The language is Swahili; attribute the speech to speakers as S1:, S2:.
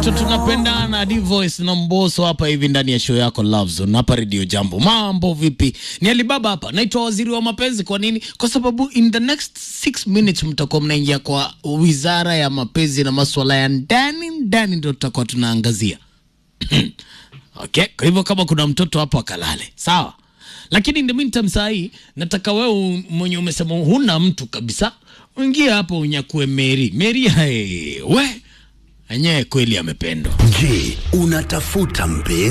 S1: yetu tunapendana Divoice na Mboso hapa hivi ndani ya show yako Love Zone hapa Radio Jambo. Mambo vipi? Ni Alibaba hapa. Naitwa Waziri wa Mapenzi. Kwa nini? Kwa sababu in the next 6 minutes mtakuwa mnaingia kwa Wizara ya Mapenzi na masuala ya ndani ndani, ndio tutakuwa tunaangazia. Okay, kwa hivyo kama kuna mtoto hapo akalale, sawa. Lakini in the meantime saa hii nataka wewe mwenye umesema huna mtu kabisa, uingie hapo unyakue Meri. Meri hae, we enyewe kweli amependwa.
S2: Je, unatafuta mpenzi?